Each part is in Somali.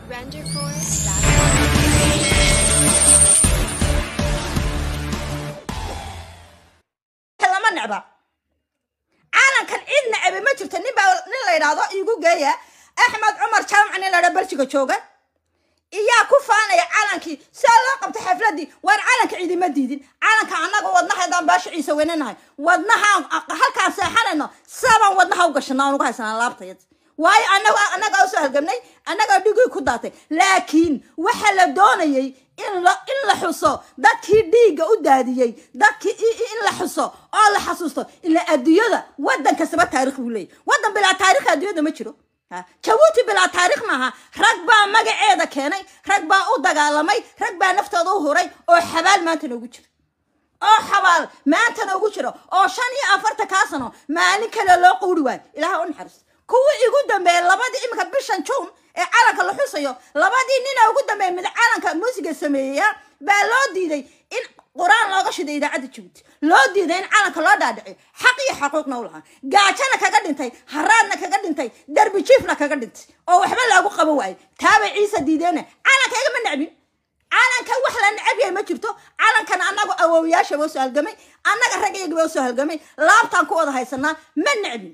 lama necba caalankan cid necebe ma jirto nin baa nin la yidhaahdo iigu geeya axmed cumar jaamac nin la yidhahdo beljiga jooga iyaa ku faanaya calankii sidaa loo qabtay xafladii waan calanka ciidima diidin calanka annaga wadnahaydaan baasha ciise weynanahay wadnahaan halkaan seexanayno sabaan wadnaha u gashana aan ugu haysanaa laabtayad waayo anaga annagaa usoo halgamnay annagaa dhigii ku daatay laakiin waxa la doonayay in la in la xuso dadkii dhiigga u daadiyey dadkii i- i- in la xuso oo la xasuusto ila adduunyada waddan kastaba taarikh buu leeyahy waddan bilaa taarikh adduunyada ma jiro Ha, jabuuti bilaa taarikh maaha rag baa magaceeda keenay rag baa u dagaalamay rag baa naftooda u huray oo xabaal maanta noogu jira oo xabaal maanta noogu jiro oo shan iyo afartan kaa sano maalin kale loo quuri waayo ilaha u naxariisto kuwii igu dambeeyey labadii iminka bishan juun ee calanka la xusayo labadii nina ugu dambeeyey mid calanka muusiga sameeyeya baa loo diiday in qur-aan looga shiday idaacadda jabuuti loo diiday in calanka loo dhaadhiciyo xaq iyo xaquuqna u lahaa gaajana kaga dhintay haraadna kaga dhintay derbi jiifna kaga dhintay oo waxba loogu qaban waayo taabay ciise diideena calanka igama necbin calankan wax la necab yahay ma jirto calankan annagu awowyaasha baa usoo halgamay annaga ragyaga baa usoo halgamay laabtaan ku wada haysanaa ma necbin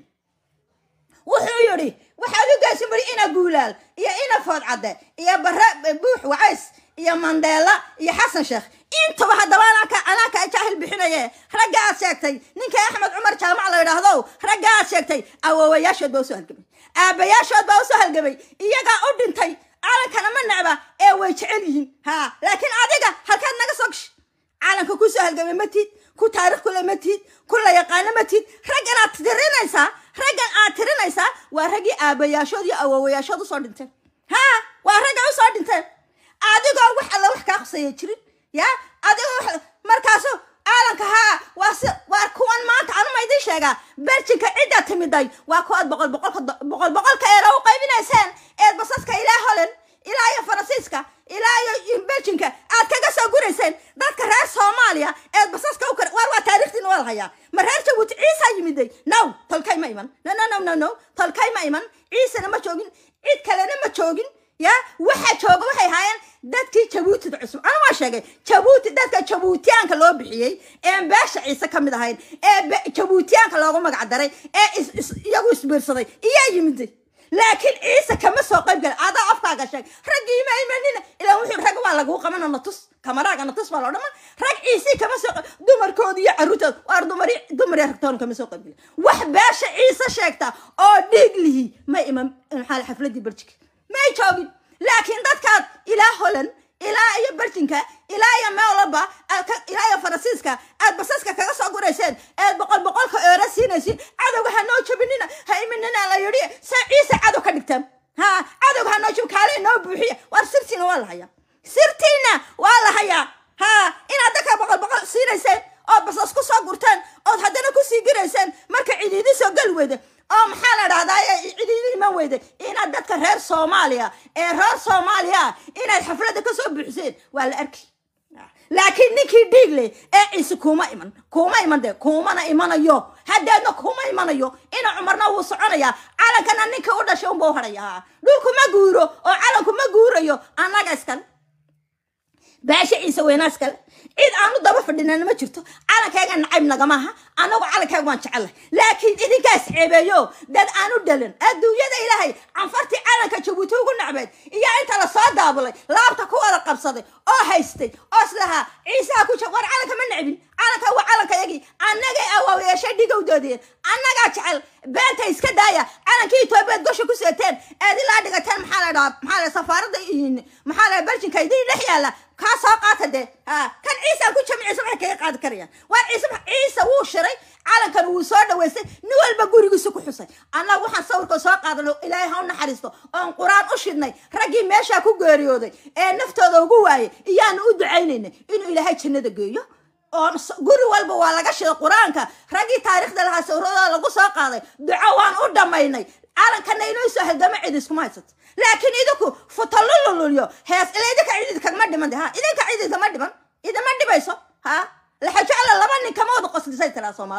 wuxuu yidhi waxaad u geysan bari ina guulaal iyo ina food cadde iyo bare buux wacays iyo mandeela iyo xasan sheekh intaba haddaba anaka anaka jaahil bixinaye ragga aad sheegtay ninka axmed cumar jaamac la yidhaahdo ragga aad sheegtay awowayaashood baa usoo halgamay aabayaashood baa usoo halgamay iyagaa u dhintay calankana ma necba ee way jecel yihiin ha laakiin adiga halkaad naga soo gash calanka ku soo halgamay ma tiid ku taarikh kule ma tiid ku la yaqaano ma tiid raggan aad tirinaysaa raggan aad tirinaysaa waa raggii aabayaashood iyo awowayaashood usoo dhinteen ha waa ragga usoo dhinteen adigoo wax alla wax kaa khusaya jirin ya adigoo wax markaasu caalanka haa waa si waa kuwan maanta anuma idin sheegaa berjinka cidda timiday waa kuwaad boqol boqolka boqol boqolka eera u qaybinayseen eed basaska ilaa holand ilaa iyo faransiiska ilaa iyo beljinka aad kaga soo gurayseen dadka reer soomaaliya eed basaska u kar waar waa taarikhdiina waa la hayaa ma reer jabuuti ciisa yimiday now tolkay ma iman no no no no no tolkay ma iman ciisana ma joogin cid kalena ma joogin ya waxa jooga waxay ahaayeen dadkii jabuutida cusub ana waa sheegay jabuuti dadka jabuutiyaanka loo bixiyey ee beesha ciise ka mid ahayd ee be- jabuutiyaanka loogu magac daray ee is- is- iyagu isbiirsaday iyaa yimiday laakiin ciise kama soo qayb galay adaa afkaaga sheeg raggii ma imanina ilaa wuxuu rag waa laguu qabana natus kamaraaga natus baa loo dhama rag ciisii kama soo qayb dumarkooda iyo caruurtooda waar dumari dumar iyo ragtoona kama soo qayb galay wax beesha ciise sheegta oo dhiig lihi ma iman maxaa la xafladii berjika may joogin laakiin dadkaad ilaa holand ilaa iyo berjinka ilaa iyo meolaba aad ka- ilaa iyo faransiiska aad basaska kaga soo gurayseen eed boqol boqolka eero siinaysin cadowga ha noo jabinina ha iminina la yidhi se ciise cadow ka dhigtaan ha cadowga ha noo jab kaale noo buuxiya waar sirtiina waa la hayaa sirtiina waa la hayaa ha inaad dadka boqol boqol siinayseen ood basas ku soo gurteen ood haddana kusii girayseen marka cidiidi soo gali weyda oo maxaa la dhahdaa cidiidi iman weyda inaad dadka reer soomaaliya ee reer soomaaliya ah inaad xafladda ka soo buuxiseen waa la arki laakiin ninkii dhiig leh ee ciise kuma iman kuma iman de kumana imanayo haddeedna kuma imanayo ina cumarna wuu soconayaa calankana ninka u dhashay unba u hadhayaa dhulku ma guuro oo calanku ma guurayo annaga iskale baasha ciise weynaa iskale cid aanu daba fadhinana ma jirto calankayga nacayb nagama aha anagu calankayga waan jecelahay laakiin idinkaas ceebeeyo dad aanu dhalan adduunyada ilaahay canfartii calanka jabuuti ugu nacbeed iyo inta lasoo daabulay laabta ku wada qabsaday oo haystay oo islahaa ciisaha ku jab war calanka ma necbin calanka waa calankayagii annagay awaawayaashay dhigowdoodeen annagaa jecel beenta iska daaya calankii etoobiyaad gosha ku seeteen eed ilaa dhigateen maxaa la dhahaa maxaa la safaaradda iyo- maxaa la beljinka idin dhex yaalla kaa soo qaata dee ha kan ciisa ku jami ciise waxay kaga qaadi karayaan waa ciise ciise wuu shiray calankan wuu soo dhaweystay nin walba gurigiisa ku xusay annaga waxaan sawirka soo qaadano ilaahay ha u naxariisto oon qur-aan u shidnay raggii meeshaa ku geeriyooday ee naftooda ugu waayay iyaanu u ducaynaynay inuu ilaahay jannada geeyo oo s- guri walba waa laga shiday qur-aanka raggii taariikhda lahaa sawirada lagu soo qaaday duco waan u dhammaynay calankana inuu soo halgamo cid iskuma haysato laakiin idinku futalulululiyo hees ila idinka cid idkagama dhiman de ha idinka cid idkama dhiman idima dhibayso ha laxajecla laba nin kama wada qoslisay tiraa soomaalidu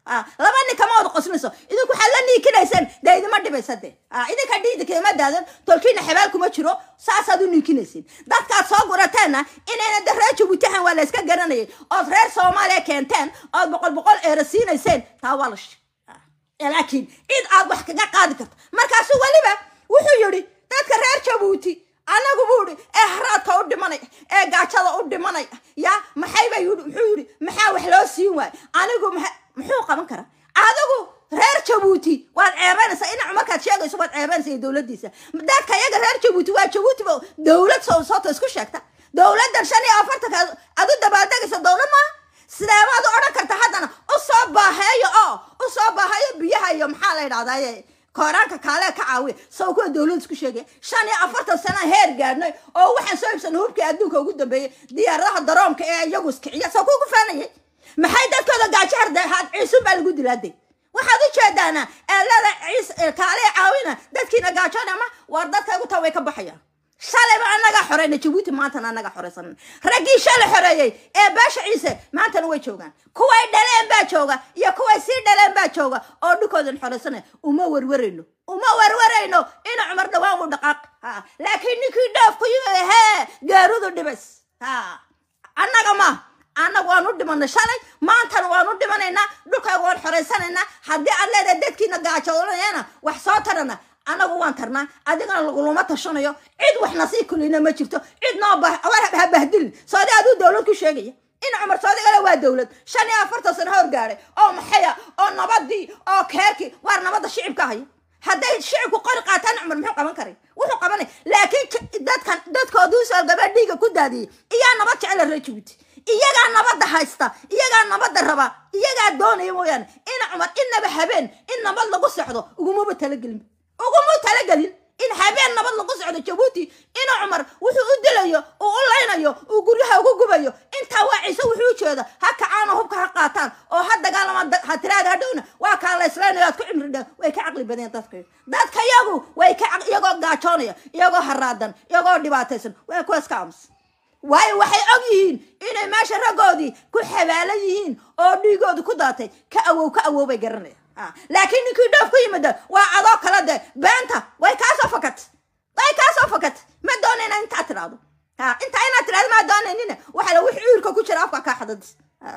ah laba nin kama wada qoslinayso idinku waxaad la niikinayseen dee idima dhibaysa de ah idinka dhiidikama daadan tolkiina xabaal kuma jiro saasaad u niikinaysiin dadkaad soo gurateenna inayna de reer jabuutahan waa la iska garanayay ood reer soomaaliya keenteen ood boqol boqol eera siinayseen taa waa la shi laakiin cid aad wax kaga qaadi karto markaasu weliba wuxuu yidhi dadka reer jabuuti anagu buu yidhi ee haraadka u dhimanaya ee gaajada u dhimanaya ya maxayba yidhi muxuu yidhi maxaa wax loo siin waayo anigu maxa muxuu qaban karaa adigu reer jabuuti waad ceebanaysaa ina markaad sheegayso waad ceebanaysa iyo dowladdiisa dadka iyaga reer jabuuti waa jabuuti ba dowlad soo soota isku sheegta dowladdan shan iyo afartanka aad u dabaaldegaysa dowlad maaha sideebaad u odhan karta haddana u soo baaheeyo oo u soo baaheeyo biyaha iyo maxaa la yidhahdaye kooraanka kaalee ka caawiya saw kuwa dowladda isku sheegaya shan iyo afartan sana heer gaadhnay oo waxaan soo ibsanay hubkii adduunka ugu dambeeyey diyaaradaha daroomka ee iyagu iskiciya saw kugu faanayay maxay dadkooda gaajo hardehaad ciisun baa lagu dilaaday waxaad u jeedaana eelada ciis kaalee caawina dadkiina gaajoona ma waar dadka igu taa way ka baxayaan shalayba annagaa xoreyna jabuuti maantana annagaa xoreysan raggii shalay xoreeyey ee baasha ciise maantana way joogaan kuway dhaleen baa jooga iyo kuway sii dhaleen baa jooga oo dhulkoodan xoreysanaya uma warwarayno uma warwarayno ina cumar dhawaan u dhaqaaq ha laakiin ninkii dhoof ku yimid hee gaarudu dhibays ha annaga ma annaga waan u dhimanay shalay maantana waan u dhimanaynaa dhulkaaga waan xoreysanaynaa haddii aad leedahay dadkiina gaajoonayana wax soo tarana anagu waan tarnaa adigana laguluma tashanayo cid waxna sii kulina ma jirto cid noo ha bahdilin soodi aduu dowlad ku sheegaya in cumar soodigale waa dowlad shan iyo afartan sano hor gaadhay oo maxaya oo nabadii oo keerkii waar nabadda shicibka haya hadday shicibku qori qaataan cumar muxuu qaban karay wuxuu qabanay laakiin dadkan dadkooduu soo gabaa dhiiga ku daadiyey iyaa nabad jecela reer jabuuti iyagaa nabadda haysta iyagaa nabadda raba iyagaa doonaya mooyaane in cumar inaba habeen in nabad lagu sexdo ugumaba talagelin uguma talagelin in habeen nabad lagu socdo jabuuti ina cumar wuxuu u dilayo uu u laynayo uu guryaha ugu gubayo intaa waa ciise wuxuu u jeeda ha kacaano hubka ha qaataan oo ha dagaalamaan ha tiraada hadhowna waa kaa la islaynayo aad ku cimri dha way ka caqli badeen dadka dadka iyagu way ka iyagoo gaajoonaya iyagoo haraadan iyagoo dhibaataysan waa kuwa iska aamus waayo waxay og yihiin inay meesha raggoodii ku xabaalan yihiin oo dhiigoodu ku daatay ka awow ka awow bay garanaya laakiin ninkii dhoof ku yimida waa adoo kala de beenta way kaasoo fakat way kaasoo fakat ma doonayna intaa tidhaahdo ha intaa inaad tidhahdo maa doonaynina waxa la wixii uurka ku jira afka kaa xadadis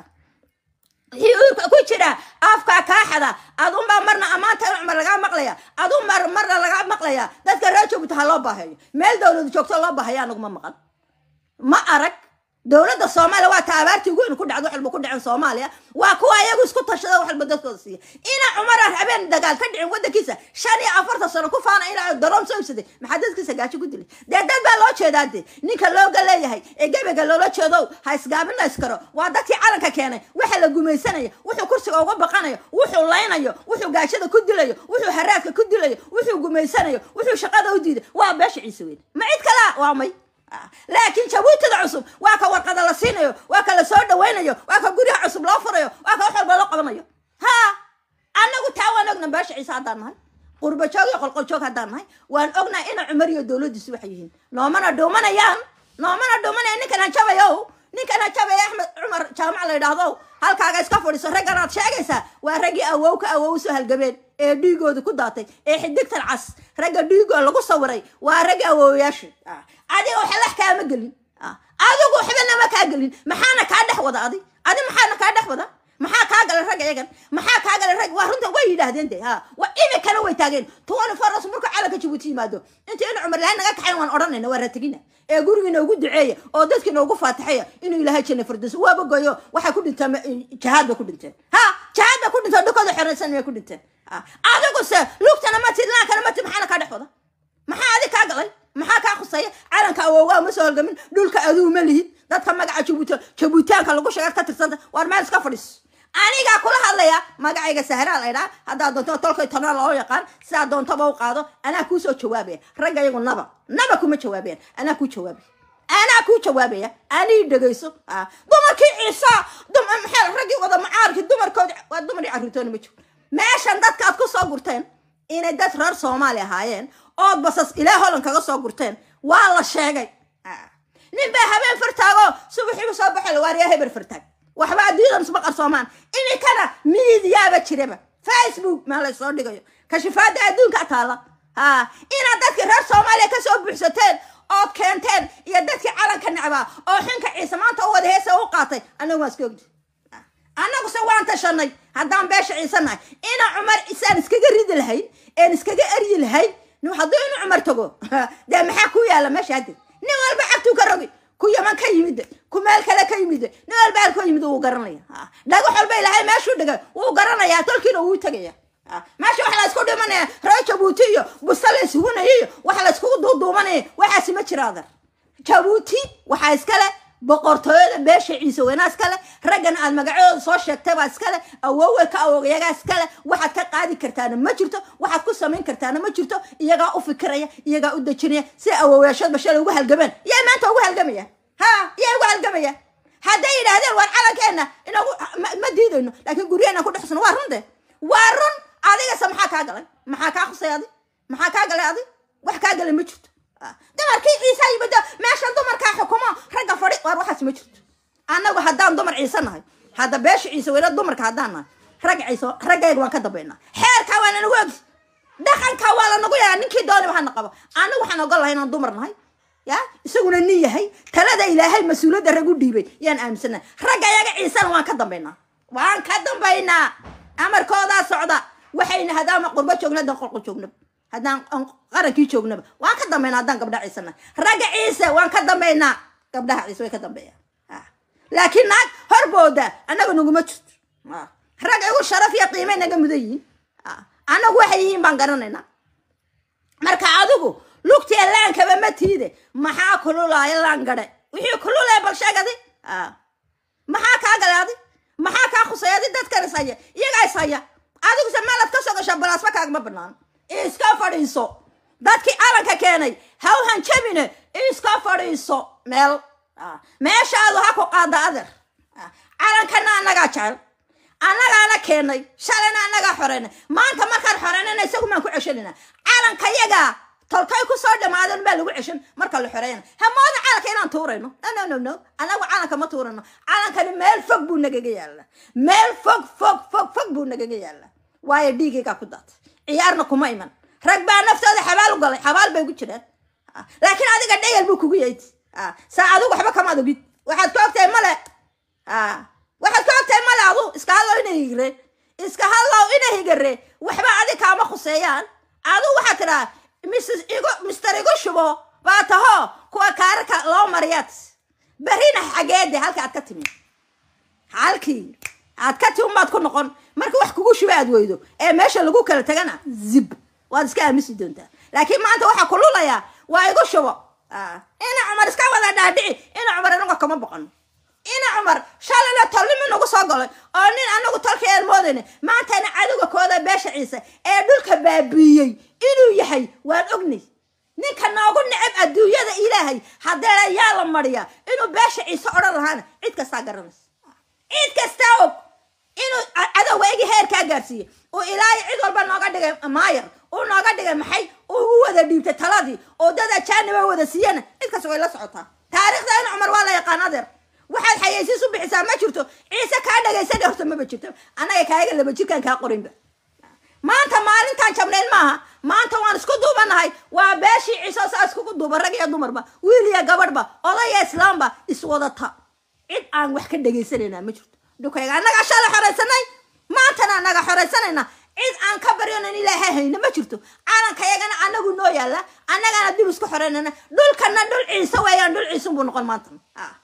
wixii uurka ku jira afka kaa xada adunbaa marna ammaanta in cumar lagaa maqlaya adun mar marna lagaa maqlaya dadka reer joogta ha loo baaheeyo meel dowladu joogto loo baahaya anaguma maqan ma arag dowladda soomaaliya waa ta abaartii ugu weyn ku dhacdo wax walba ku dhacen soomaaliya waa kuwa iyagu isku tashada wax walba dadkooda siiya ina cumar habeen dagaal ka dhicin waddankiisa shan iyo afartan sano ku faana ilaa daroom soo ibsaday maxaa dadkiisa gaajo ku dilay dee dad baa loo jeedaa de ninka looga leeyahay ee gebega loola jeedow ha isgaabina iskaro waa dadkii calanka keenay waxa la gumaysanaya wuxuu kursiga uga baqanayo wuxuu laynayo wuxuu gaajada ku dilayo wuxuu haraadka ku dilayo wuxuu gumaysanayo wuxuu shaqada u diiday waa beesha ciise weyn ma cid kalaa waa may laakiin jabuutada cusub waa ka warqada la siinayo waa ka la soo dhawaynayo waa ka guryaha cusub loo furayo waa ka wax walba loo qabanayo ha annagu taa waan ogna beesha ciise haddaan nahay qurba joog iyo qolqol joog haddaan nahay waan ognahay ina cumar iyo dowladdiisu waxay yihiin noomana dhuumanayaan noomana dhuumanaya ninkan hanjabayo ninkan hanjabaya axmed cumar jaamac la yidhaahdo halkaaga iska fadhiso raggan aad sheegaysaa waa raggii awow ka awow soo halgabeen ee dhiigooda ku daatay ee xidigtan cas ragga dhiigoo lagu sawiray waa ragga awoowayaasha adiga waxa lax kaama gelin adigu waxbana ma kaa gelin maxaana kaa dhex wada adi adi maxaana kaa dhex wada maxaa kaa galay rag iyagan maxaa kaa galay rag waa runta way yidhaahdeen de ha wa imikana way taageen tuwani faras markuu calanka jabuuti yimaado inta inu cumar ilahay naga kaxayn waan odhanayna waa rategina ee gurigiina ugu duceeya oo dadkiina ugu faatixaya inuu ilaahay janna fardos waaba goyo waxay ku dhinteen jahaad bay ku dhinteen ha jahaad bay ku dhinteen dhulkooda xoreysan bay ku dhinteen adiguse lugtana ma tid laankana ma tid maxaana kaa dhex wada maxaa adi kaa galay maxaa kaa khusaya calanka awoogaa ma soo halgamin dhulka aduu ma lihid dadka magaca jabuuti jabuutaanka lagu sheega ka tirsanta waar meel iska fadhiis anigaa kula hadlaya magacayga sahraa laydhaa haddaa doonto tolkay tona loo yaqaan sidaa doontaba u qaado anaa kuu soo jawaabaya ragga iyagu naba naba kuma jawaabayan anaa kuu jawaabaya anaa kuu jawaabaya anii dhegayso dumarkii ciisa maxaa raggii wada macaarkii dumarkoodi waa dumar iyo carruurtoona ma jiro meeshan dadkaad ku soo gurteen inay dad reer soomaali ahaayeen ood basas ilaa holland kaga soo gurteen waa la sheegay nin baa habeen fartaago subaxiibu soo baxay waariyaa heber fartaag waxba adduunyadan isma qarsoomaan iminkana miidiyaaba jiraba facebook maa laysoo dhigayo kashifaada adduunka taala ha inaad dadkii reer soomaaliya kasoo buuxsateen ood keenteen iyo dadkii calanka necbaa oo xinka ciise maanta u wada heesa u qaatay annagu waan iska ogdi annaguse waan tashanay haddaan beesha ciise nahay ina cumar isaan iskaga ridi lahayn een iskaga eryi lahayn hadduu inu cumar tago dee maxaa ku yaala meesha hadde nin walba cagtuu ka rogi ku yaman ka yimid ku meel kale ka yimid nin walba halkoo yimid wuu garanaya dhagax walba ilahay meeshuu dhigay wuu garanaya tolkiina wuu tegaya meesha waxa la isku dhimanaya reer jabuuti iyo busta la isugunaya iyo waxa la iskugu duuduumanaya waxaasi ma jira adar jabuuti waxaa iskale boqortooyada beesha ciise weynaa iskale raggan aad magacadooda soo sheegtay baa iskale awowe ka awogayagaa iskale waxaad ka qaadi kartaana ma jirto waxaad ku samayn kartaana ma jirto iyagaa u fikiraya iyagaa u dejinaya si awoweyaashoodba shalay ugu halgameen yaa maanta ugu halgamaya ha yaa ugu halgamaya hadday yidhaahdeen waar calankeena inagu ma diidayno laakiin guryaheena ku dhexsano waa run de waa run adigase maxaa kaa galay maxaa kaa khusay adi maxaa kaa galay adi wax kaa galay ma jirto dumarkii ciise yimid meesha dumarkaa xukumo ragga fadhi waar waxaas ma jirto annagu haddaan dumar ciise nahay hadda beesha ciise weyna dumarka haddaan nahay ragga ciise raggayga waan ka dambaynaa xeerkaa waa lanagu ogi dhaqankaa waa lanagu yaraa ninkii dooniba hana qabo annagu waxaan ogol lahay inaan dumar nahay ya isaguna nin yahay talada ilaahay mas-uuliyadda rag u dhiibay yaan aaminsanahay ragga ayaga ciisena waan ka dambaynaa waan ka dambaynaa amarkoodaa socda waxayna haddaama qurbo joogna haddaan qolqo joognaba haddaan qarankii joognaba waan ka dambaynaa haddaan gabdhaha ciise nahay ragga ciise waan ka dambaynaa gabdhaha ciise way ka dambeeyaan laakiin naag horbooda annaga naguma jirto rag igu sharaf iyo qiimay naga mudan yihiin annagu waxay yihiin baan garanaynaa marka adigu lugtiya laankaba ma tiide maxaa kululaaya laan gadhe wixii kululaya bal sheegadi maxaa kaa galay adi maxaa kaa khusay adi dadkan is haya iyagaa is haya adiguse meelaad ka soo gashaa balaasba kaagama banaan iska fadhiiso dadkii calanka keenay haw hanjabine iska fadhiiso meel meeshaadu ha ku qaada adeer calankana annagaa jecel annagaana keenay shalayna annagaa xoreynay maanta markaan xoreynayna isagu maan ku ceshanayna calanka yagaa tolkay ku soo dhamaadan baa lagu ceshan marka la xoreeyana hamooda calanka inaan tuurayno no no no no annagu calanka ma tuurayno calankani meel fog buu nagaga yaalla meel fog fog fog fog buu nagaga yaalla waayo dhiigaygaa ku daatay ciyaarna kuma iman rag baa naftooda xabaal u galay xabaal bay ugu jiraan laakiin adiga dhayal buu kugu yayd saa adigu waxba kamaad ogid waxaad ka ogtahay male waxaad ka ogtahay male adu iska hadlow ina higre iska hadlow ina higare waxba adi kaama khuseeyaan adu waxaad tidhaa mrs igu mister igu shubo baa taho kuwa kaararka loo mariyaad berrina xageede halka aad ka timi halkii aad ka timi baad ku noqon marka wax kugu shuba aad weydo ee meesha lagu kala tagana zib waad iska aamisi doontaa laakiin maanta waxaa kululayaa waa igu shubo ina cumar iska wada dhaadhici ina cumar anaga kama boqon ina cumar shalayna tolnimi nagu soo galay oo nin anagu tolka aan moodayna maantana cadowga kooda beesha ciise ee dhulka baabiiyey inuu yahay waan ognay ninka noogu necab adduunyada ilaahay haddee yaa la mariya inuu beesha ciise odhan lahaana cid kastaa garanaysa cid kastaa og inuu cadowga egi heerkaa gaarsiiyey uu ilaahay cid walba nooga dhigay maayar uu nooga dhigay maxay uu u wada dhiibtay taladii oo dad ajaaniba wada siiyana cid kasta way la socotaa taariikhda in cumar waa la yaqaan adeer waxaad xayeysiis u bixisaa ma jirto ciise kaa dhagaysana horta maba jirto annaga kaaga laba jirkaan kaa qorinba maanta maalintaan jabnayn maaha maanta waan isku duubanahay waa beeshii ciise saa iskugu duuba rag iyo dumarba wiil iyo gabadhba odaya islaamba iswadata cid aan wax ka dhegaysanayna ma jirto dhukayga annagaa shalay xoraysanay maantana annaga xoraysanayna cid aan ka baryonan ilaahay hayna ma jirto calanka yagana annagu noo yaalla annagana dib isku xoreynana dhulkana dhul ciise weeyaan dhul ciise buu noqon maanta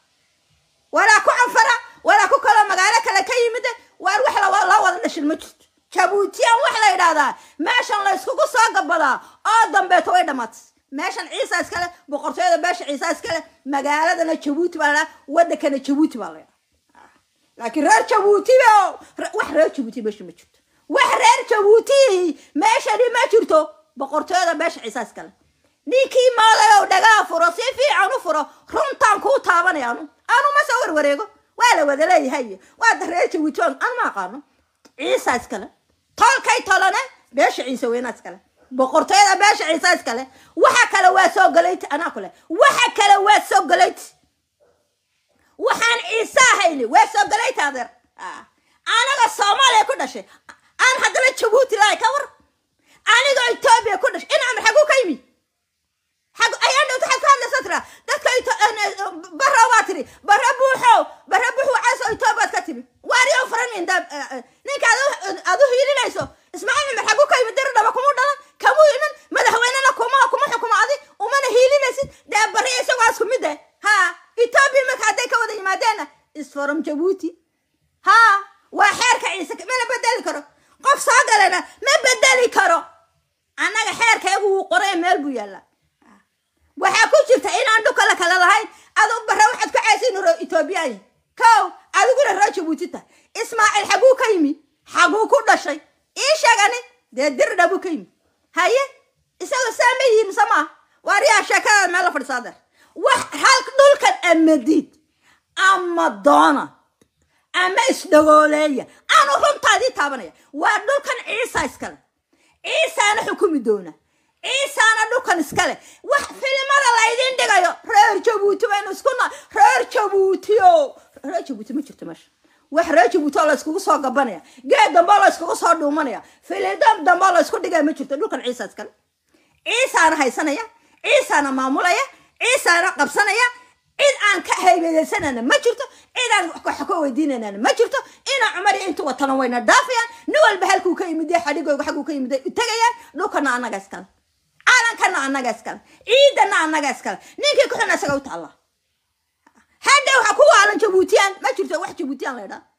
walaa ku canfara walaa ku kaloo magaalo kale ka yimid waar wax la wada dhashin ma jirto jabuutiyaan wax la yidhaahdaa meeshan la yskugu soo gabadaa oo dambeeto way dhammaatay meeshan ciisa iskale boqortooyada beesha ciisa iskale magaaladana jabuuti baa la wadankana jabuuti baa la laakiin reer jabuuti wax reer jabuuti meesha ma jirto wax reer jabuuti meeshani ma jirto boqortooyada beesha ciisa iskale ninkii maadayow dhagaa furo si fiican u furo runtaan kuu taabanaya anu anu ma soo warwareego waa la wada leeyahay waa reer jabuuti anu ma aqaano ciisa iskale tolkay tolane beesha ciise weynaa iskale boqortooyada beesha ciise iskale waxa kale waa soo galayti anaa kule waxa kale waa soo galayti waxaan ciisaa hayli waa soo galay taadeer Ah. anaga soomaaliya ku dhashay aan haddana jabuuti lahay ka war anigoo etoobiya ku dhashay in amar xaguu ka yimi xag ayaa dhowta xad ka hadlaysa tira dadka Ito- en- en- barra waa tiri barra buuxow barra buux wacaas oo etoobiyaad ka timi waariyow faran inda ninka adu- adu hiilinayso ismaaciil cumar xaguu ka yimi diri dhaba kuma dhalan kamuu iman madaxweynena kuma kuma xukumo adi umana hiilinaysid dee barri isagoo isku mid eh ha etoobiya marka hadday ka wada yimaadeenna is from jabuuti ha waa xeerka ciise mana bedeli karo qof soo galana ma bedeli karo annaga xeerkeegu wuu qoray meel buu yaallaa waxaa ku jirta inaan dhukala kale lahayn adu bare waxaad ku caysa inuu etoobiyaan yahay kow adiguna roo jabuuti tahay ismaaciil xaguu ka yimi xaguu ku dhashay ii sheegani dee dirdha buu ka yimi haye isagoo saa ma yihiin mise maaha waariyaa sheekada meel la fadhisaa deer wax hal dhulkan ama diid ama doona ama isdhagooleeya aanu runtaadii taabanaya waa dhulkan ciisa iskale ciisaana xukumi doona ciisaana dhulkan iskale wax filimada laydin dhigayo reer jabuuti baynu isku na reer jabuuti o reer jabuuti ma jirto meesha wax reer jabuuti oo la iskugu soo gabanaya geed dambe oo la iskugu soo dhuumanaya filidam dambe oo la isku dhigaya ma jirto dhulkan ciisa iskale ciisaana haysanaya ciisaana maamulaya ciisaana qabsanaya cid aan ka haybadaysanana ma jirto cid aan wax ka weydiinanana ma jirto ina cumar iyo intu watana wayna dhaafayaan nin walba halkuu ka yimid ee xadhigooga xagguu ka yimid u tegayaan dhulkana annaga iskale caalankana annaga iskale ciidana annaga iskale ninkii ku xun isaga u taalla hadda waxa ku waalan jabuutiyaan ma jirto wax jabuutiyaan la ydhaa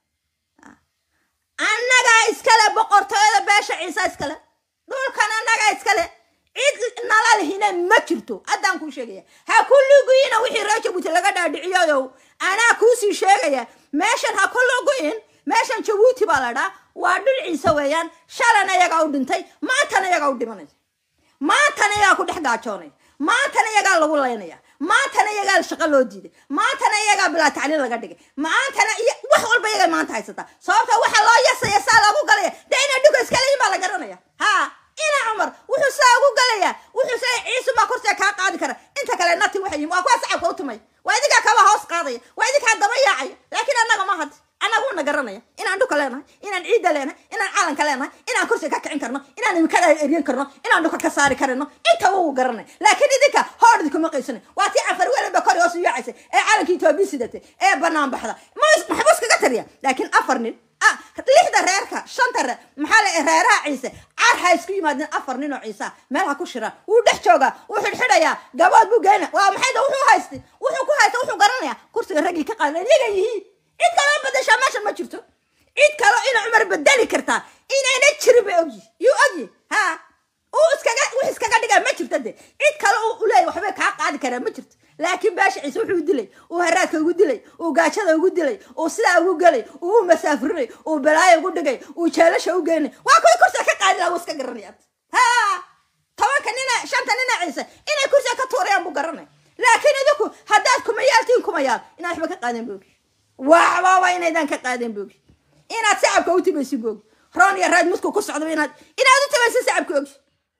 annagaa iskale boqortooyada beesha ciise iskale dhulkan annagaa iskale cid nala lihina ma jirto haddaan kuu sheegaya ha ku luguina wixii reer jabuuti laga dhaadhiciyoyow anaa kuusii sheegaya meeshan ha ku luguin meeshan jabuuti baa la dhaa waa dhul ciise weeyaan shalana iyagaa u dhintay maantana iyagaa u dhimanaya maantana iyagaa ku dhex gaajoonaya maantana iyagaa lagu laynaya maantana iyagaa shaqo loo diiday maantana iyagaa bilaa tacliin laga dhigay maantana iyo wax walba iyagaa maanta haysataa sababta waxa loo yasaya saa loogu galaya dee ina dhuka iskale yimaa la garanaya ha ina cumar wuxuu saa ugu galayaa wuxuu saa ciisu maa korsiga kaa qaadi kara inta kale nati waxay yihin waa kuwa sacabka u tumay waa idinkaa kaba hoos qaadaya waa idinkaa daba yaacaya laakiin annaga ma had annaguna garanaya inaan dhuka leenahay inaan ciidda leenahay inaan calanka leenahay inaan kursiga ka kicin karno inaan imikada eryan karno inaan dhuka ka saari karino intaba wuu garanay laakiin idinka hoor idinkuma qaysana waa tii cafar welanba kor hoos u yaacaysay ee calankii etoobiya sidatay ee banaan baxda maxbus kaga tariya laakiin afar nin ah lixda reerka shanta reer maxaa la reeraha ciise car ha isku yimaadeen afar nin oo ciise ah meel ha ku shiraan wuu dhex joogaa wuu xidhxidhayaa gabood buu geyna waa maxay da wuxuu haystay wuxuu ku haysta wuxuu garanayaa kursiga raggii ka qaadan iyaga yihiin cid kaloo bedeshaa meeshan ma jirto cid kaloo ina cumar bedeli kartaa inayna jirin bay ogyi yuu ogyi ha uu iskaga wix iskaga dhigaa ma jirto de cid kale uu uleeyahy waxbay kaa qaadi karaa ma jirto laakiin baasha ciise wuxuu dilay uu haraadka ugu dilay uu gaajada ugu dilay uu sidaa ugu gelay uu u masaafirinay uu balaayo ugu dhigay uu jeelasha u geynay waa kuwii kursiga ka qaadi lahaa wuu iska garanaya ha tobanka nina shanta nina ciise inay kursiga ka tuurayaan buu garanay laakiin idinku haddaad kumayaaltiin kumayaal inaad waxba ka qaadeen boogi waxbaba inaydan ka qaadeen boogi inaad sacabka u timaysin boogi roon iyo raad mudku ku socdaba inaad inaad u timaysin sacabka ogi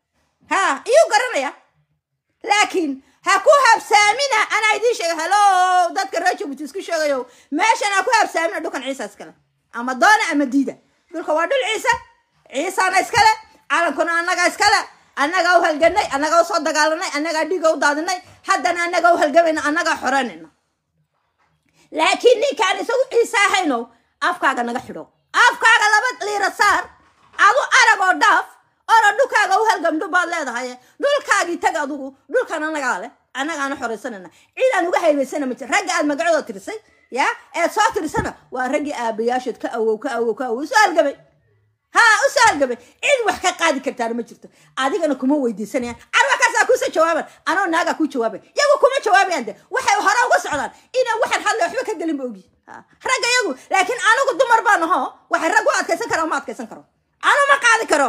ha iyuu garanaya laakiin ha ku habsaamina anaa idiin sheega halo dadka reer jabuuti isku sheegayo meeshan ha ku habsaamina dhulkan ciisa iskale ama doona ama diida dhulka waa dhul ciise ciisana iskale calankuna annaga iskale annagaa u halganay annagaa usoo dagaalanay annagaa dhiiga u daadinay haddana annagaa u halgamayna annagaa xoranayna laakiin ninkaan isagu ciise ahayno afkaaga naga xidho afkaaga laba liira saar adu arag oo dhaaf ora dhulkaaga u halgamdho baad leedahay dhulkaagii tag adugu dhulkan annagaa leh annagaana xoraysanayna cid aan uga haybaysana ma jir ragga aad magacooda tirisay ya eed soo tirisana waa raggii aabayaashood ka awow ka awow ka awow usoo halgamay ha usoo halgamay cid wax ka qaadi kartaana ma jirto adigana kuma weydiisanayaan carwakaasaa kuusoo jawaaban anoo naagaa kuu jawaabay yagu kuma jawaabayaan de waxay hore uga socdaan inaan waxaan hadlay waxba ka gelin ba ogi ragga yagu laakiin anigu dumar baan aho waxay rag u adkaysan kara ma adkaysan karo anu ma qaadi karo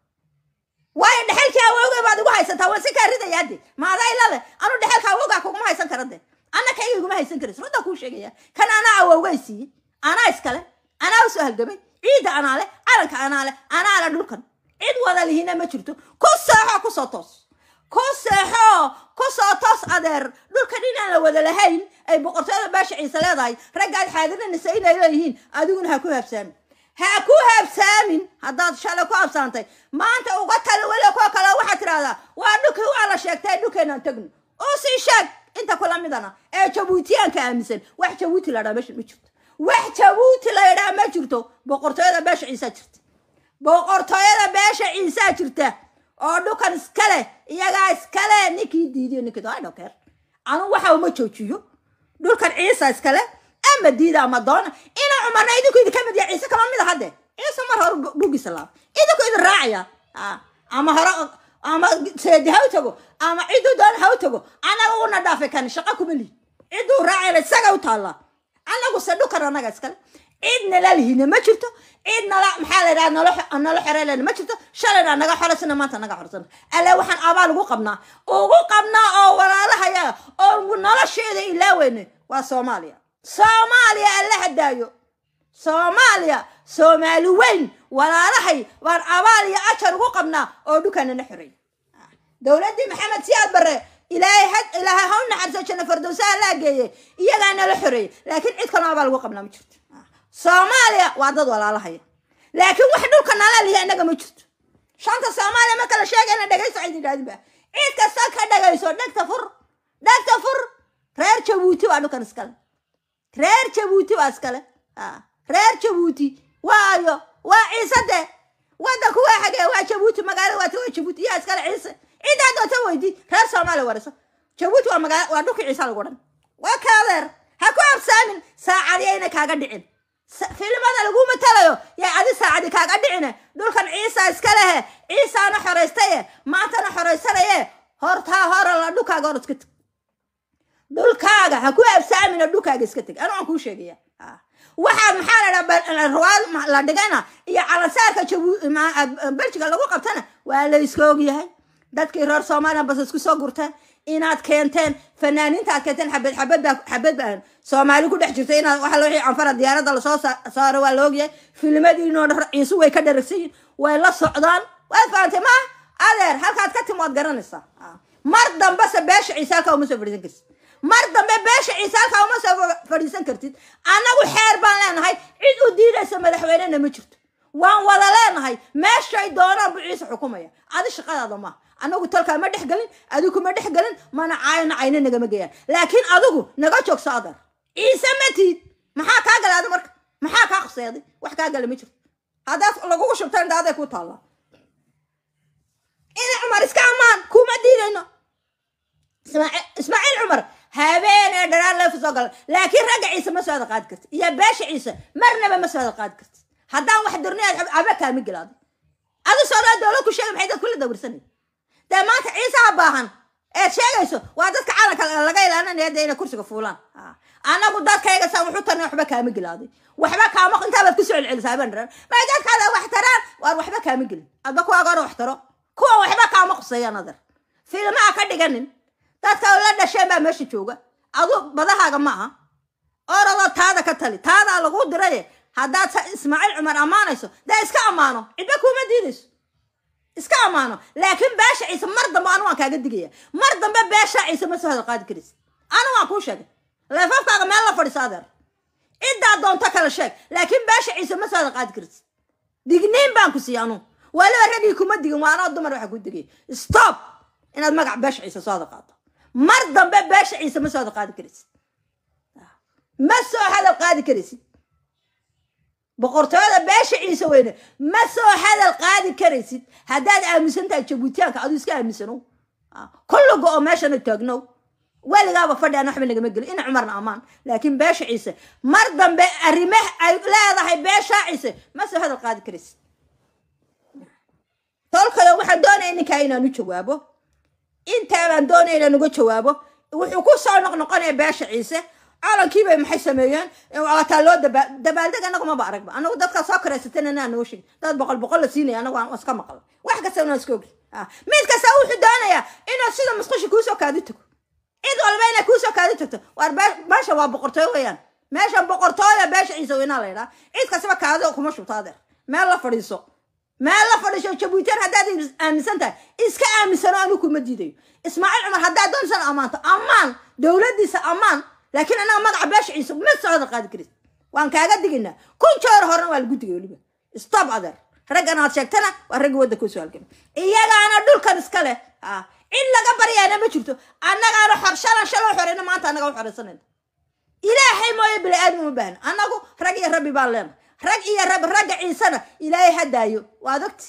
waayo dhexelkii awowgay baad igu haysataa waan si kaa ridayaa de maadaa ilale anu dhexelka awowgaa kuguma haysan kara de anna kayga iguma haysan karis runtaa kuu sheegaya kan anaa awowgay siiyey anaa iskale anaa usoo halgamay ciidda anaa le calanka anaa le anaa le dhulkan cid wada lihina ma jirto ku sooxo kusoo toos ku seexo ku soo toos adeer dhulkan inaan la wada lahayn ay boqortooyada beesha ciise leedahay raggaad xaadirinaysa inay leeyihiin adiguna ha ku habsaamin ha ku habsaamin haddaad shalay ku habsaantay maanta uga tali weli kuwa kale waxaad tidhahdaa waa dhulkii waa la sheegtay dhulkeenaan tagno oo sii sheeg inta kula midana ee jabuutiyaanka aaminsan wax jabuuti la dhaa meesha ma jirto wax jabuuti la yidhaha ma jirto boqortooyada beesha ciisaa jirta boqortooyada beesha ciisaa jirta oo dhukan iskale iyagaa iskale ninkii diidiyo ninkii I don't care anu waxa uma joojiyo dhulkan ciisa iskale ama diida ama doona ina cumarna idinku idinka mid yahay ciise kama mid a hadde ciise mar hore dhulgiisa laaba idinku idin raacaya Ah, ama hore ama seedi ha u tago ama ciduu doona ha u tago anaga una dhaafay kan shaqo kuma lihi ciduu raacayna isaga u taallaa anagu se dhukan anaga iskale cid nala lihina ma jirto cid nala maxaa la yidhaha nala nala xereelena ma jirto shalayna naga xoraysana maanta naga xoraysana alle waxaan abaal ugu qabnaa ugu qabnaa oo walaalahayaga oo nolosheeda ilaaweyne waa soomaaliya soomaaliya alle hadaayo soomaaliya soomaali weyn walaalahay waan abaal iyo ajar ugu qabnaa oo dhukanana xoreey dowladdii maxamed siyaad barre ilaahay had ilaahay ha u naxariiso janno fardowsaha laa geeye iyagaa nala xoreeyey laakiin cid kaloo abaal ugu qabnaa ma jirto soomaaliya waa dad walaalahaya laakiin wax dhulka nala lihi innaga ma jirto shanta soomaaliya marka la sheegayna dhegayso cid idhahdin ba cid kasta ka dhagayso dhegta fur dhegta fur reer jabuuti waa dhulkan iskale reer jabuuti waa iskale Ah, reer jabuuti waayo waa ciise de wadanku waa xagee waa jabuuti magaalada waata waa jabuuti yaa iskale ciise ciddaa doonta weydi reer soomaaliya wariso jabuuti waa magaala waa dhulkii ciise lagu dhan waa kaadeer ha ku absaamin saacadiyayna kaaga dhicin Sa- filimada lagu matalayo yaa adi saacadi kaaga dhicine dhulkan ciisa iska lehe ciisaana xoraystaye maantana xoraysanaye hortaa hore la dhulkaaga hor iska teg dhulkaaga ha ku absaamina dhulkaaga iska teg anu aan kuu sheegaya Ah. waxaa maxaa la dhaha ruwaad ma- la dhigana iyo calansaarka jabu ma- ah, beljiga lagu qabtana waa la iska ogyahay dadkii reer soomaaliya bas isku soo gurteen inaad keenteen fanaaniinta aad keenteen xabad xabad baa xabad baa soomaali ku dhex jirta inaad waxa wixii canfara diyaaradda lasoo sa- saaro waa la ogyahay filmadiinoo dhan ciisu way ka dharagsan yihin way la socdaan waad fahantay ma adeer halkaad ka timi waad garanaysaa Ah. mar dambese beesha ciise halkaa uma soo fadhiisan kartid mar dambe beesha ciise halkaa uma soo fa- fadhiisan kartid annagu xeer baan leenahay cid u diidaysa madaxweynena ma jirto waan wada leenahay meeshay doonaan buu ciise xukumaya adi shaqadaada maaha anagu talkaa ma dhex gelin adigu ma dhex gelin mana caayna cayna nagama geeyaan laakiin adigu naga joogso adeer ciise ma tiid maxaa kaa galay adi marka maxaa kaa khuseeday wax kaa gala ma jirto haddaad lagugu shubta indhaaday ku taallaa ina cumar iska ammaan kuma diidayno ismaaciil ismaaciil cumar habeenee dharaan leefu soo gala laakiin ragga ciise ma soo wada qaadi karti iyo beesha ciise marnaba ma soo wada qaadi karti haddaan wax dirni aad aba kaama gelaaday adi soolaa dowlad ku sheegay maxay dad kula dawirsanay dee maanta ciisaha baahan eed sheegayso waa dadka calanka laga ilaalinaya dee inay kursiga fuulaan Ah. anagu dadkayga saan wuxu tarnay waxba kaama gelaaday waxba kaama intaabaad kusoo celcelisaa habeen dharaan may dadkaada wax taraan waar waxba kaama gelin adba kuwaaga hore wax taro kuwa waxba kaama quseeyaan adar filmaha ka dhiganin dadka la dhasheen baa meesha jooga adu badahaaga ma aha orada taada ka tali taadaa lagu diraye haddaad sa- ismaaciil cumar ammaanayso dee iska ammaano cidba kuma diidayso iska ammaano laakiin beesha ciise mar dambe anu waan kaaga digaya mar dambe beesha ciise ma soo hadal qaadi karaysa anu waan kuu sheegay leefafkaaga meel la fadhiso adeer ciddaa doonto kala sheeg laakiin beesha ciise ma soo hadal qaadi karaysa digniin baan ku siiya anu waliba ragii kuma digin waa anoo dumar waxa ku digay stop inaad magac beesha ciise soo hadal qaado mar dambe beesha ciise ma soo hadal qaadi karaysid ma soo hadal qaadi karaysid boqortooyada beesha ciise weyne ma soo hadal qaadi karaysid haddaad aaminsan tahay jabuutiyaanka aduu iska aaminsano kulliga oo meeshana taagno weligaaba fadhi aan waxba nagama gelin ina cumarna ammaan laakiin beesha ciise mar dambe arrimaha ay leedahay beesha ciise ma soo hadal qaadi karaysid tolkada waxaan doonaya ninkaa inaan u jawaabo intaabaan doonaya inaan uga jawaabo wuxuu ku soo noqnoqonaya beesha ciise calankii bay maxay sameeyeen waataa loo daba dabaaldeg anagu maba aragba anagu dadkaa soo karaysatana inaa noo sheegin dad boqol boqol la siinaya anagu aan iska maqal wax kasta inaan iska ogi Ah, mid kasta wuxuu doonayaa inuu sida musqushi kuusoo kaadi tago cid walba inay kuusoo kaadi tagto waar be- meesha waa boqortooyo weeyaan meesha boqortooya beesha ciise weynaa la yidhaha cid kastaba kaadi kuma shubto adeer meel la fadhiiso meel la fadhiisho jabuutan haddaad aaminsan tahay iska aaminsano anigu kuma diidayo ismaaciil cumar haddaad doonsan ammaanto ammaan dowladdiisa ammaan laakiin anaga magaca beesha ciise ma socda qaadi karis waan kaaga digaynaa kun joor horena waa lagu digay weliba stop adeer raggan aad sheegtana waa ragga waddanka usoo halgama iyagaana dhulkan iska leh ah cid laga baryaana ma jirto annagaana xor shalan shaloo xoreyna maanta annaga u xoreysanayna ilaahay mooye bini aadam uma baahna annagu rag iyo rabbi baan leenahay rag iyo rab ragga ciisena ilaahay hadaayo waad ogti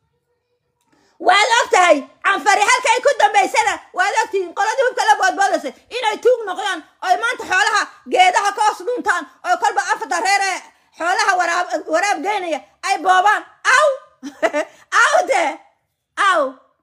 waad og tahay canfari halka ay ku dambaysana waad ogtihiin qoladii hubka la boodboodaysa inay tuug noqdaan oy maanta xoolaha geedaha ka hoos dhuntaan oo kolba afarta reer ee xoolaha waraab waraab geynaya ay boobaan aw aw de aw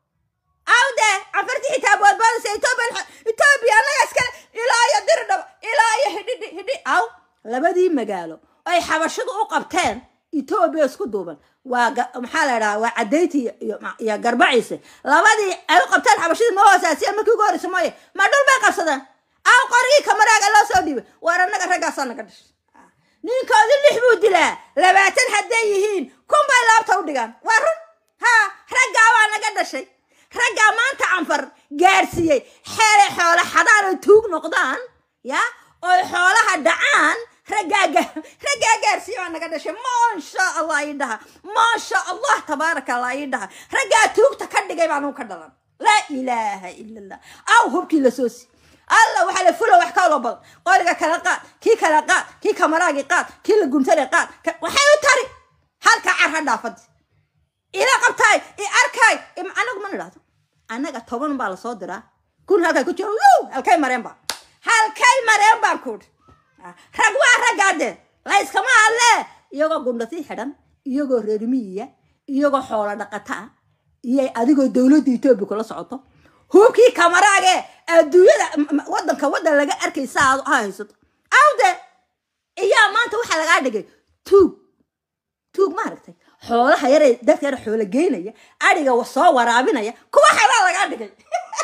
aw de canfartii xitaa boodboodaysa etoobiya etoobiya annaga iskale ilaa iyo diridhab ilaa iyo hidhidhi hidhi aw labadii magaalo ay xabashadu u qabteen etoobiya isku duuban waa maxaa la idhaha waa cadayti iyo garbaciise labadii ay u qabteen xabashadii ma hoosaasiya markii ugu horreysa mooye ma dhul bay qabsadeen aw qorigii kamaraaga loo soo dhiibay waar annaga raggaasaa naga dhashay ninkoodi lix buu dilaa labaatan hadday yihiin kun bay laabta u dhigaan waa run ha raggaa waa naga dhashay raggaa maanta canfar gaarsiiyey xeelay xoolo xadaan oy tuug noqdaan ya oy xoolaha dhacaan raggaa raggaa gaarsiiye waa naga dhashay maasha allah ii dhaha maasha allah tabaaraka allah ii dhaha raggaa tuugta ka dhigay baan u ka dhalan laa ilaaha ila allah aw hubkii la soo si alla waxaa la fula wax kaloo badan qoriga kala qaad kii kala qaad kii kamaraagii qaad kii la guntale qaad waxay u tari halka car ha dhaafadi ila qabtaay i arkaay anagu ma nidhahdo annaga toban baa lasoo diraa kun halkay ku jiro wuu halkay mareen baa halkay mareen baan kuudhi rag waa raggaadee layskama hadlee iyagoo gundhatii xidhan iyagoo reermiyiya iyagoo xoolo dhaqata ah iyo adigoo dowladda etoobiya kula socoto hubkii kamaraage adduunyada wadanka wadan laga arkaysa aad ha haysato awde iyaa maanta waxaa lagaa dhigay tuug tuug maaragtay xoolaha yaree dadka yar xoolo geynaya adhiga soo waraabinaya kuwa xelaa lagaa dhigay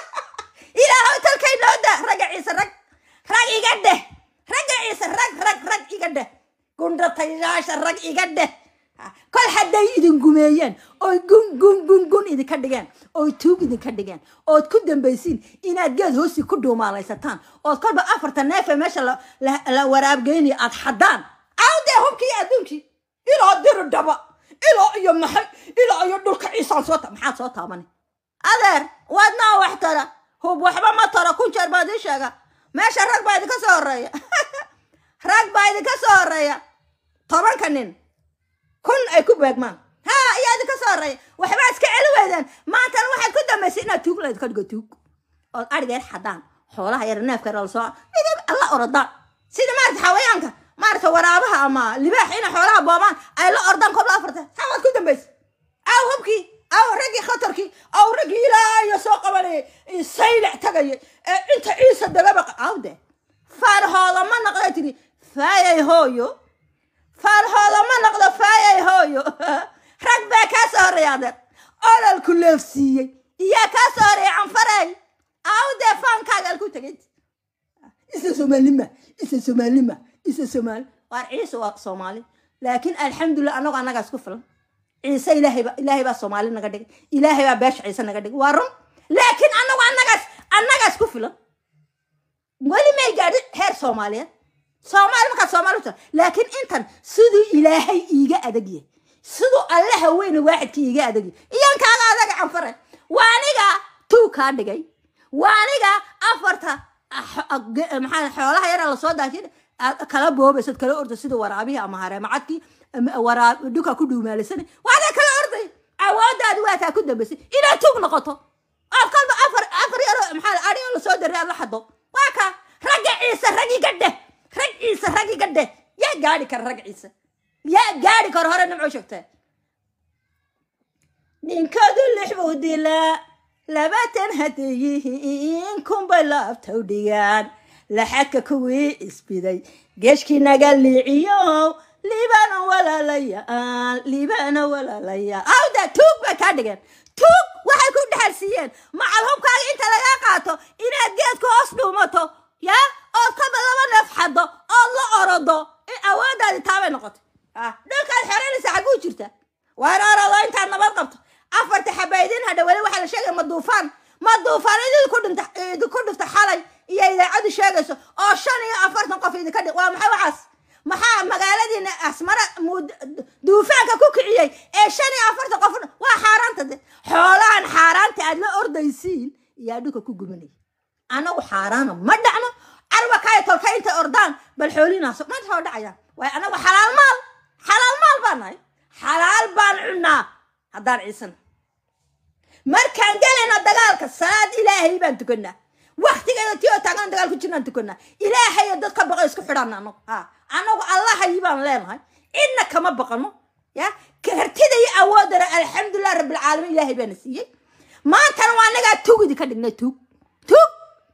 ilaahow talkay nooda ragga ciise rag rag iga dheh ragga ciise rag rag rag iga dheh gundhatayaasha rag iga dheh kol hadday idin gumeeyeen oy gun gun gun gun idinka dhigeen oy tuug idinka dhigeen ood ku dambaysiin inaad geed hoosi ku dhuumaalaysataan ood kolba afarta neefe meesha la waraabgeynayo aad xaddaan awdee hubkii adduunkii ilaa diri dhaba ilaa iyo maxay ilaa iyo dhulka ciisaan soo ta maxaad soo taabani adeer waadnaa wax tara hub waxba ma taro kun jeer baa idin sheega meesha rag baa idinka soo horeeya rag baa idinka soo horeeya tobanka nin kun ay ku beegmaan ha ayaa idinka soo horeeya waxbaa iska celi weydeen maantana waxaad ku dambaysay inaad tuug layd ka dhigo tuug ood adhigeer xadaan xoolaha yar neefka yar lasoo midab alla orodaan sida maarata xawayaanka maarata waraabaha ama libaax inay xoolaha boobaan ay la ordaan kobla afarta saa waad ku dambaysay aw hubkii aw raggii khatarkii aw raggii ilaayo soo qabanayay saylac tagaya ee inta ciisa dagaba awde faarhooda ma naqda tiri faayay hooyo faarhooda ma noqdo faayay hooyo rag baa kaa soo horreeya adeer ololku leefsiiyey iyaa kaa soo horreeya canfaray awdee faankaaga alku tegay isa soomaalima isa soomaalima isa soomaali waar ciise waa soomaali laakiin alxamdulillah annagu annagaa isku filan ciise ilaahayba ilaahay baa soomaali naga dhigay ilaahay baa beesha ciise naga dhigay waa run laakiin annagu annagaas annagaa isku filan weli may gaadhin heer soomaaliyeed soomaali markaa soomaali uta laakiin intan siduu ilaahay iiga adag yahay siduu alle haweyne waaxidkii iiga adag yahay iyan kaaga adaga canfare waa aniga tuu kaa dhigay waa aniga afarta maxaa xoolaha yara lasoo daajin aad kala boobaysad kala orda sida waraabihii ama hareemacadkii waraab dhuka ku dhuumaalisana waadaa kala orday awoodaadi waa taa ku dambaysay inaad tuug noqoto ood kalba afar afar yaro maxaa adhigo lasoo daray aad la xado waa ka ragga ciise rag iga dheh rag ciise rag iga dheh yaa gaadhi kara rag ciise yaa gaadhi kara hore nimco sheegtee ninkadu lix buu dilaa labaatan hadday yihiin kunbay laabtaw dhigaan laxadka kuwii isbiday geeshkii naga liiciyo liibana walaalayaan liibana walaalayaan awda tuug bay kaa dhigeen tuug waxay ku dhexalsiiyeen macalhubkaaga inta lagaa qaato inaad geedka hoos dhuumato yaa ood kaba laba neef xaddo ood la orodo in awooddaadi taabay noqotay dhulkaad xeranaysa xagguu jirta waar orodo intaad nabad sheegayso oo shan iyo afartan qof idinka dhig waa maxay waxaas maxaa magaaladiina asmara mud- duufaanka ku kiciyey ee shan iyo afartan qof waa xaaraanta de xoolahan xaaraanta aad la ordaysiin yaa dhulka ku gubanaya anagu xaaraana ma dhacno carba kaya tolka intay ordaan bal xoolinaas maanta waa dhacayaan waayo anagu xalaal maal xalaal maal baan nahay xalaal baan cunnaa haddaan ciisana markaan gelayna dagaalka salaad ilaahay baan tukanaa waktigeeda ti oo taagan dagaal ku jirnaan tukanaa ilaahay dad ka baqo isku xidhan anagu ha anagu allahayi baan leenahay cidna kama baqano ya kartida iyo awoodana alxamdulilah rabbilcaalamiin ilaahay baana siiyey maantana waa anagaa tugidi ka dhignay tug tug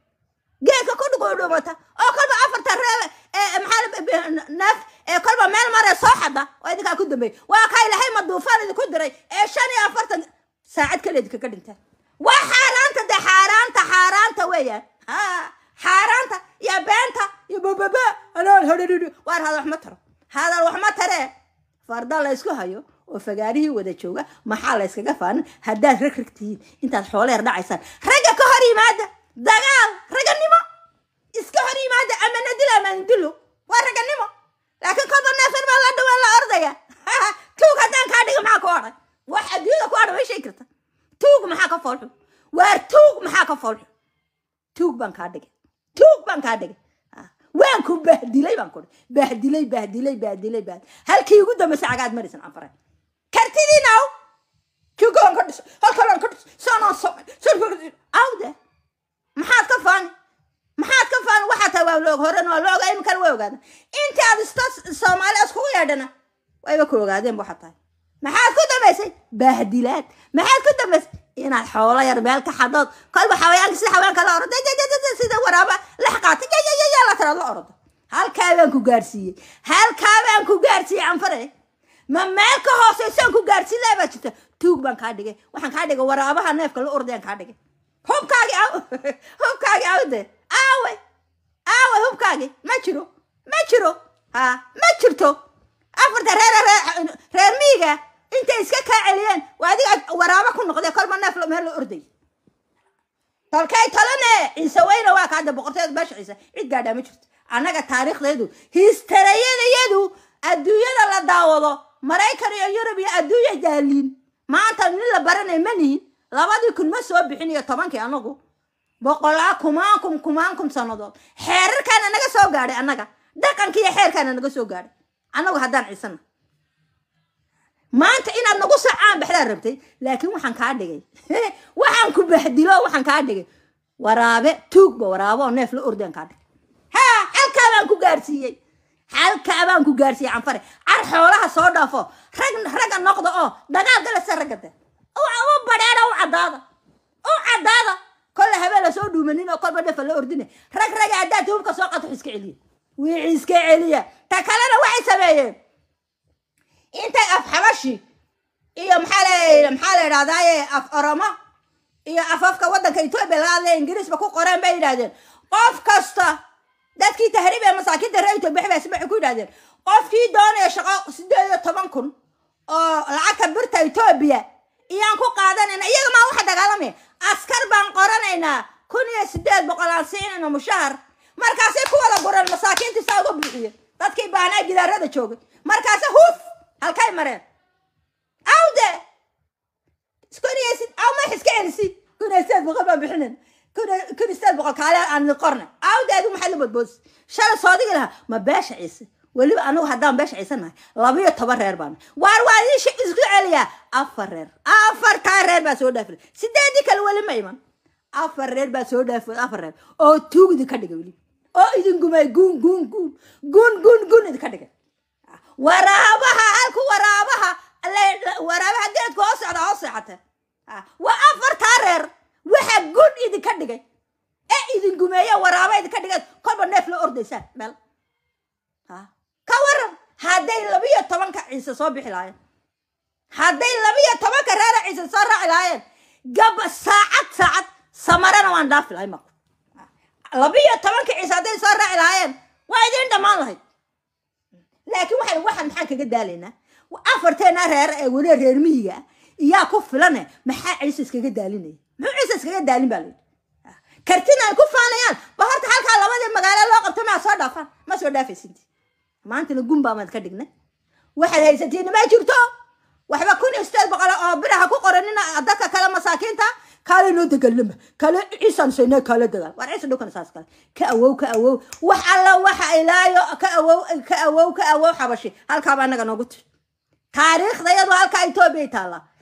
geedka ku dhuguudhumata oo kolba afarta reer ee maxaa neef ee kolba meel mare soo xada oo idinkaa ku dambeeyay waa kaa ilahay ma duufaan idinku diray ee shan iyo afartan saacad kale idinkaga dhintaan waa xaaraanta de xaaraanta xaaraanta weeyaan ha xaaraanta iyo beenta iyo bababa anaan hadhadhidhi waar hadal wax ma taro hadal wax ma taree farda la ysku hayo oo fagaarihii wada jooga maxaa la yskaga faanin haddaad rag rag tihiin intaad xooleer dhacaysaan ragga ka hor yimaada dagaal raganimo iska hor yimaada ama nadilo ama nadilo waa raganimo laakiin kolba neefan baa la dhawaan la ordaya tuug haddaan kaa dhigo maxaa ku odhay wax adduunyada ku odhan way sheegi karta tuug maxaa ka foolxun waar tuug maxaa ka foolxun tuug baan kaa dhigay tuug baan kaa dhigay Ah, waan ku bahdilay baan kudhi bahdilay bahdilay bahdilay bahd halkii ugu dambaysa cagaad marisan anfare kartidiinaw jugoon ka dhiso halkalaan ka dhiso sanaan samay awde maxaad ka faani maxaad ka faani waxaa tahay waa loog horena waa la ogaa iminkana waa ogaada inta aad ista soomaali iskugu yeedhana wayba ku ogaadeen waxaa tahay maxaad ku dambaysay bahdilaad maxaad ku dambaysay inaad xoolo yar meel ka xadood kolba xawayaanka sida xawayaanka la orodo sida waraaba lex qaatay yayayaya la tiraad la orodo halkaa baan ku gaarsiiyey halkaa baan ku gaarsiiyey anfare ma meel ka hooseysaan ku gaarsiin lahaa baa jirta tuug baan kaa dhigay waxaan kaa dhigay waraabaha neefka la ordayaan kaa dhigay hubkaagi aw hubkaagi awde aawe aawe hubkaagi ma jiro ma jiro ha ma jirto afarta reer reer reer miiga intay iska kaa celiyeen waa adiga waraabo ku noqdee kolba neef la- meel la orday tolkay talane ciise weyne waa ka hadda boqorteeda beesha ciise cid gaadhaa ma jirto annaga taariikhdeedu histarayadayadu adduunyada la daawado maraykan iyo yurub iyo adduunya daaliin maanta nin la baranay ma nihin labadii kun ma soo bixin iyo tobankii anagu boqolaa kumaan kun kumaan kun sannadood xeerarkaana naga soo gaadhay annaga dhaqanka iyo xeerkaana naga soo gaadhay annagu haddaan ciisana maanta inaad nagu sacaan baxdaa rabtay laakiin waxaan kaa dhigay waxaan ku bahdilo waxaan kaa dhigay waraabe tuugba waraabo oo neef la ordaan kaa dhigay ha halkaa baan ku gaarsiiyey halkaa baan ku gaarsiiyey canfare car xoolaha soo dhaafo rag ragga noqda oo dagaal galasa ragga de u badheeda u caddaada u caddaada kolle habeen la soo dhuumanin oo kolba nefa la ordine rag raga haddaad hubka soo qato iska celiya wixii iska celiya ta kalena waxay sameeyeen intay af xabashi iyo maxaa la maxaa la idhahdaaye af oromo iyo afafka waddanka etoobiya laga hadlaya ingiriisba ku qoreen bay yidhahdeen qof kasta dadkii tahriib ee masaakiinta reer etoobiya waxay waxay ku yidhahdeen qofkii doonaya shaqo sideed iyo toban kun oo lacagta birta etoobiya iyaan ku qaadanayna iyaga maa waxa dagaalamaya askar baan qoranaynaa kun iyo sideed boqol aan siinayno mushahar markaasay ku wada gureen masaakiintii saa uga buuxiyeen dadkii baanaa gidaarada joogay markaase huf halkay mareen awde kuniysid aw ma iska celisi kun iyo sideed boqol baan bixinin kun iyo- kun iyo sideed boqol kaale aan idin qornay awde adigu maxaad la bodboodis shalay soodigi lahaa ma beesha ciise weliba anigu haddaan beesha ciise nahay labiyo toban reer baan waar waa idin shi- isku celiyaa afar reer afartaa reer baa soo dhaafilay sideedii kale weli ma iman afar reer baa soo dhaafilay afar reer oo tuug idinka dhigay weli oo idin gumay guun guun guun guun guun guun idinka dhigay waraabaha halku waraabaha la- la- waraabaha geedku hoos socda hoos seexata Ah, waa afartaa reer waxa gun idinka dhigay ee idin gumeeya waraaba idinka dhigay kolba neef la ordaysaan meel Ah, ka waran hadday labiyo tobanka ciise soo bixi lahaayeen hadday labiyo tobanka reera ciise soo raaci lahaayeen gab saacad saacad samarana waan dhaafi lahay maqo labiyo tobanka ciise hadday soo raaci lahaayeen waa idiin dhammaan lahayd laakiin waxaan waxaan maxaan kaga daalaynaa afarteena reer ee weli reer miyiga ah iyaa ku filane maxaa ciise iskaga daalinaya muxuu ciise iskaga daalin baa layidhi kartina ay ku faanayaan ba horta halkaa labadii magaalo ha soo dhaafaan ma soo dhaafaysinti maantana gunbaa maad ka dhignay waxaad haysatiin ma jirto waxba kun iyo sideed boqol oo biraha ku qoranina dadka kale masaakiinta kaale noo dagaalama kaale ciisaan saynaa kaale dagaal war ciisa dhulkan saas kale ka awow ka awow wax alla waxa ilaayo ka awow ka awow ka awow xabashi halkaaba anaga noogu tiri taariikhda iyadu halkaa etoobiya taallaa